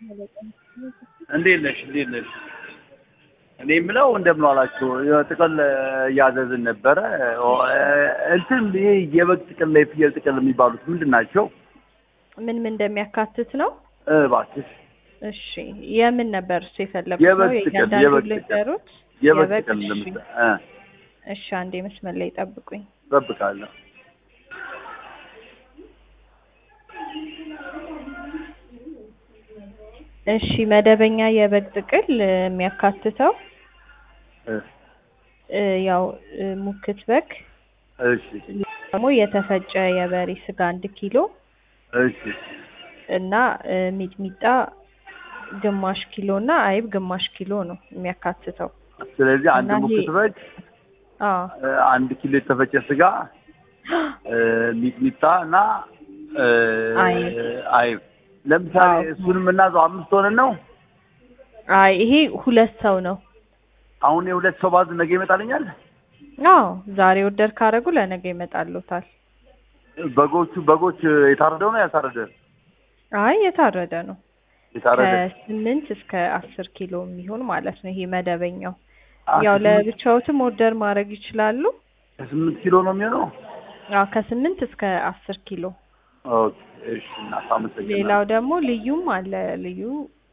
እንዴት ነሽ? እንዴት ነሽ? እኔ የምለው እንደምን ዋላችሁ። ጥቅል እያዘዝን ነበረ። እንትን ይሄ የበግ ጥቅል፣ የፍየል ጥቅል የሚባሉት ምንድን ናቸው? ምን ምን እንደሚያካትት ነው? እባክሽ እሺ የምን ነበር እሱ የፈለጉት? የበግ ነው ጥቅል፣ የእያንዳንዱ የበግ ጥቅል። ልንገሩት? የበግ የበግ ጥቅል እሺ። ለምሳ እ እሺ አንዴ መስመር ላይ ጠብቁኝ። እጠብቃለሁ። እሺ መደበኛ የበግ ጥቅል እ፣ የሚያካትተው እ እ፣ ያው እ፣ ሙክት በግ እሺ ደግሞ የተፈጨ የበሬ ስጋ አንድ ኪሎ እሺ እና እ፣ ሚጥሚጣ ግማሽ ኪሎ እና አይብ ግማሽ ኪሎ ነው የሚያካትተው። ስለዚህ አንድ እና ይሄ- ሙክት በግ አዎ እ፣ አንድ ኪሎ የተፈጨ ስጋ እ፣ ሚጥሚጣ እና እ፣ አይብ። አይብ ለምሳሌ አዎ። እሱን የምናዘው አምስት ሆነን ነው። አይ ይሄ ሁለት ሰው ነው። አሁን የሁለት ሰው ባዝ ነገ ይመጣልኛል። አዎ ዛሬ ኦርደር ካደረጉ ለነገ ይመጣሉታል። በጎቹ በጎች የታረደው ነው ያልታረደ? አይ የታረደ ነው። የታረደ ከስምንት እስከ አስር ኪሎ የሚሆን ማለት ነው። ይሄ መደበኛው አ፣ ያው ከስምንት- ለብቻዎትም ኦርደር ማድረግ ይችላሉ። ከስምንት ኪሎ ነው የሚሆነው። አዎ ከስምንት እስከ አስር ኪሎ። ኦኬ እሺ። እናት አመሰግናለሁ። ሌላው ደግሞ ልዩም አለ። ልዩ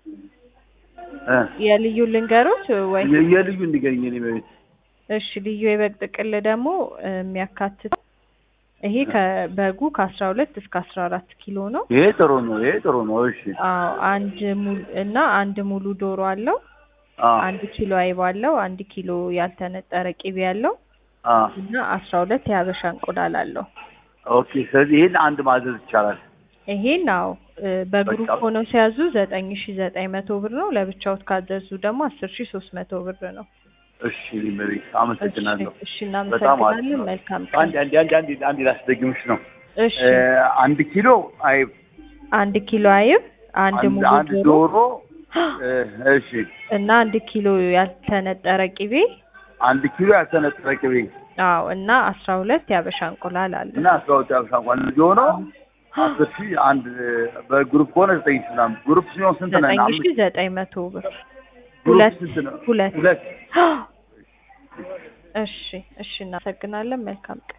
እ፣ የልዩ ልንገሮች ወይ? የ- የልዩ እንዲገኝ እኔ በቤት እሺ ልዩ የበግ ጥቅል ደግሞ እ፣ የሚያካትተው ይሄ ከበጉ ከአስራ ሁለት እስከ አስራ አራት ኪሎ ነው። ይሄ ጥሩ ነው። ይሄ ጥሩ ነው። እሺ አዎ አንድ ሙሉ እና አንድ ሙሉ ዶሮ አለው። አ አንድ ኪሎ አይብ አለው። አንድ ኪሎ ያልተነጠረ ቅቤ አለው አ እና አስራ ሁለት የሀበሻ እንቁላል አለው። ኦኬ። ስለዚህ ይሄን አንድ ማዘዝ ይቻላል። ይሄን አዎ እ፣ በግሩፕ በቃ። ሆነው ሲያዙ ዘጠኝ ሺ ዘጠኝ መቶ ብር ነው። ለብቻዎት ካዘዙ ደግሞ አስር ሺ ሶስት መቶ ብር ነው። እሺ ሊመቤት አመሰግናለሁ። እሺ እሺ በጣም አሪፍ እናመሰግናለን። ነው። መልካም አንድ ቀን። አንድ አንድ አንድ አንድ ላስደግምሽ ነው። እሺ እ፣ አንድ ኪሎ አይብ፣ አንድ ኪሎ አይብ፣ አንድ አንድ ሙሉ አንድ ዶሮ ዶሮ እ፣ እሺ እና አንድ ኪሎ ያልተነጠረ ቅቤ አንድ ኪሎ ያልተነጠረ ቅቤ አዎ እና አስራ ሁለት የሀበሻ እንቁላል አለ። እና አስራ ሁለት ያብሻ እንኳን ልጅ ሆኖ አስር ሺህ አንድ በግሩፕ ከሆነ ዘጠኝ ሺህ ምናምን ግሩፕ ሲሆን ስንት ነን? ዘጠኝ አምስት ሺ ዘጠኝ መቶ ብር ግሩፕ ሁለት ስንት ነው? ሁለት ሁለት እሺ እሺ እናመሰግናለን። መልካም ቀን